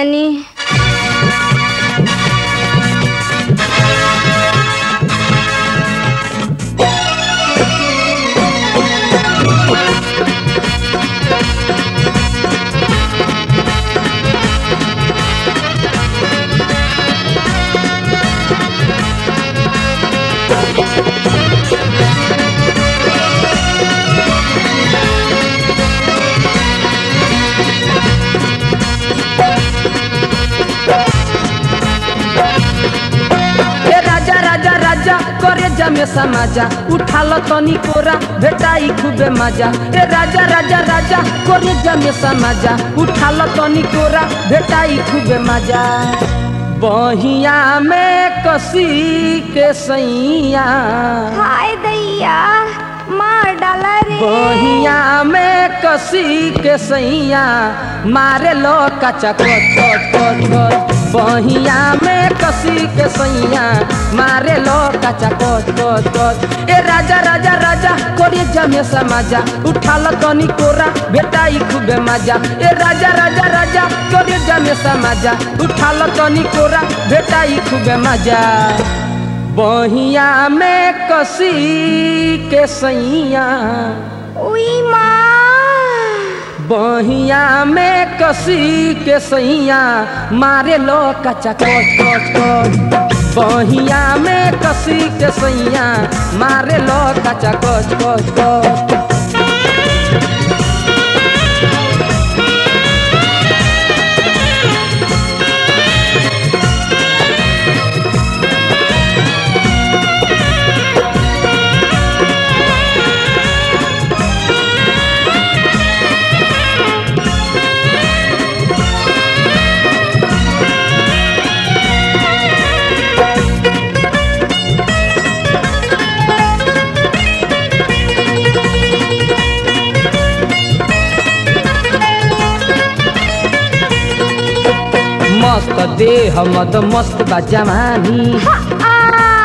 तनी ए राजा राजा राजा करे जमे समाजा उठाल तनी कोरा भेटाई खूबे मजा ए राजा राजा राजा करे जमे समाजा उठाल तनी कोरा भेटाई खूबे मजा बहिया में कसी के सैया हाय दैया मार डाला रे बहिया में कसी के सैया मारे लो कचा कच कच कच कच बहिया में कसी के सैया मारे लो कचा कच कच कच ए राजा राजा राजा कोरी जमे समाजा उठाल तनी कोरा बेटाई खूबे मजा ए राजा राजा राजा कोरी जमे समाजा उठाल तनी कोरा बेटाई खूबे मजा बहिया में कसी के सैया उई माँ बहिया में कसी के सैया मारे लो कचा कच कच कच बहिया में कसी के सैया मारे लो कचा कच कच कच मस्त देह मद मस्त बा जवानी आ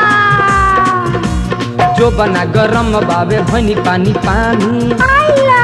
जो बना गरम बाबे भनी पानी पानी आला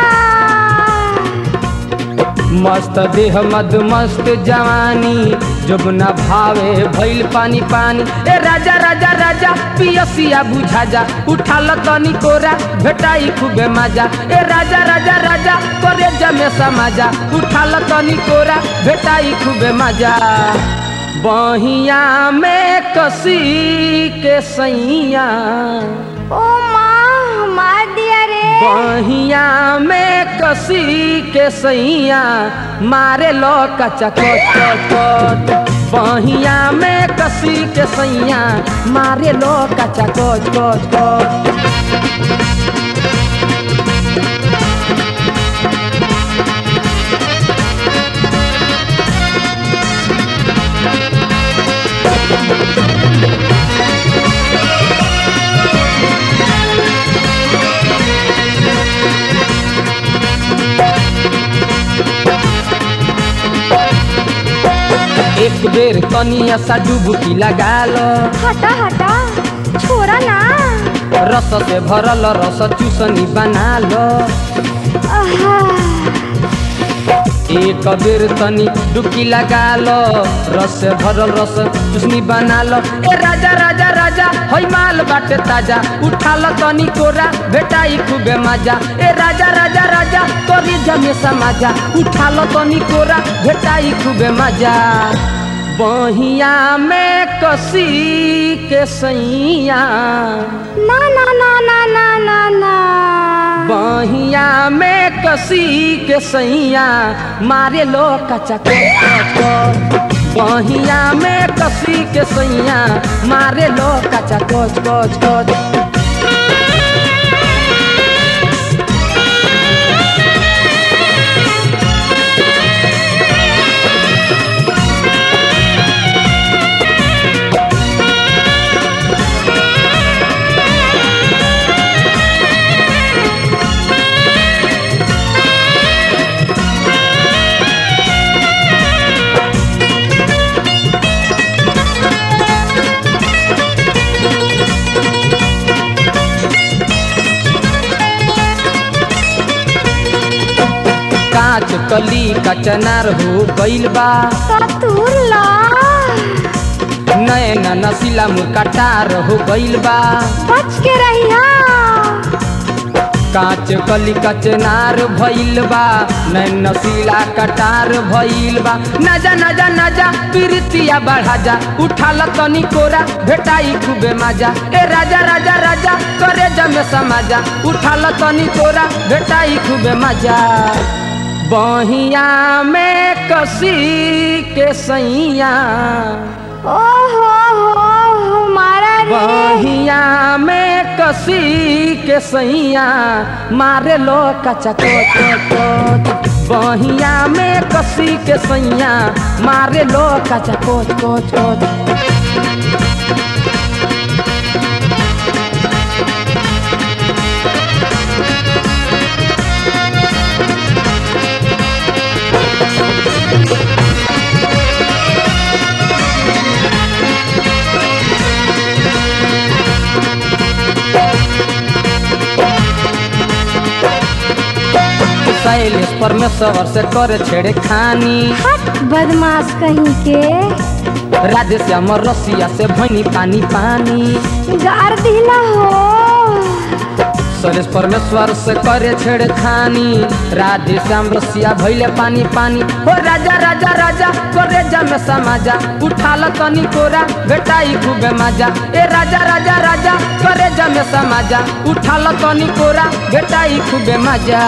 मस्त देह मद मस्त जवानी जब न भावे भइल पानी पानी ए राजा राजा राजा पियसिया बुझा जा उठाल तनी कोरा भेटाई खूबे मजा ए राजा राजा राजा करे जमे समाजा उठाल तनी कोरा भेटाई खूबे मजा बहिया में कसी के सैया ओ माँ मार दिया रे बहिया में कसी के सैया मारे लो कचा कच कच कच बहिया में कसी के सैया मारे लो कचा कच कच कच एक बेर कनिया सा डुबकी लगा लो हटा हटा छोरा ना रस से भरल रस चूसनी बना लो आहा एक बेर तनी डुबकी लगा लो रस से भरल रस चुसनी बना लो ए राजा राजा राजा हई माल बाटे ताजा उठा लो तनी कोरा बेटाई खूबे मजा ए राजा राजा राजा तोरी जमे समाजा उठा लो तनी कोरा बेटाई खूबे मजा बहिया में कसी के सैया ना ना ना ना ना ना ना बहिया में कसी के सैया मारे लो कचा कच कच कच बहिया में कसी के सैया मारे लो कचा कच कच कच कली कचनार हो गइल बा कतूर ला नैन नसीला मुकटार हो गइल बा बच के रहिया कांच कली कचनार भइल बा नैन नसीला कटार भइल बा नजा नजा नजा प्रीतिया बढ़ा जा उठाल तनी कोरा भेटाई खूबे मजा ए राजा राजा राजा करे जमे समाजा उठाल तनी कोरा भेटाई खूबे मजा बहिया में कसी के सैया ओ हो हो हमारा रे बहिया में कसी के सैया मारे लो कचा कोच कोच बहिया में कसी के सैया मारे लो कचा कोच कोच कोच शैलेश परमेश्वर से करे छेड़े खानी हट बदमाश कहीं के राधे श्याम रसिया से भैनी पानी पानी गार दिला हो शैलेश परमेश्वर से करे छेड़े खानी राधे श्याम रसिया भैले पानी पानी हो राजा राजा राजा करे जमे समाजा उठाल तनी कोरा बेटाई खूबे मजा ए राजा राजा राजा करे जमे समाजा उठाल तनी कोरा बेटाई खूबे मजा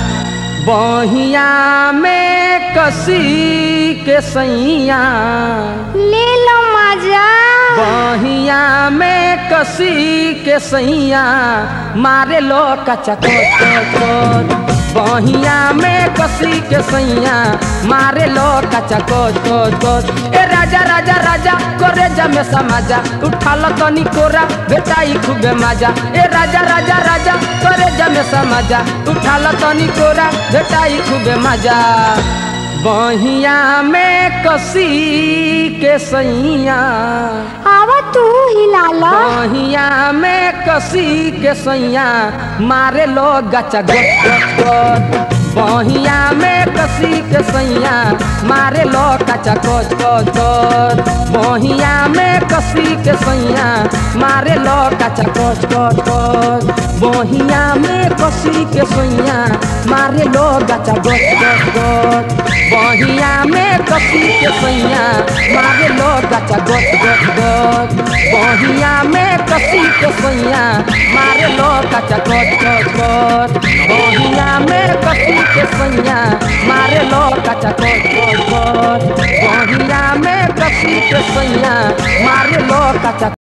बहिया में कसी के सैया ले लो मजा बहिया में कसी के सैया मारे लो कचा कोच कोच कोच बहिया में कसी के सैया मारे लो कचा कोच कोच कोच ए राजा राजा राजा करे जमे समाजा उठाल तनी कोरा बेटाई खूबे मजा ए राजा राजा राजा करे जमे समाजा उठाल तनी कोरा बेटाई खूबे मजा बहिया में कसी के सैया आवा तू हिला लो बहिया में कसी के सैया मारे लो गचा गच गच गच बहिया में कसी के सैया मारे लो कचा कोच कोच कोच बहिया में कसी के सैया मारे लो कचा कोच कोच कोच बहिया में कसी के सैया मारे लो गचा गच गच गच बहिया में कसी के सैया मारे लो गचा गच गच गच बहिया में कसी के सैया मारे लो कचा गच गच गच बहिया में कसी के सैया मारे लो कचा गच गच गच बहिया में कसी के सैया मारे लो कचा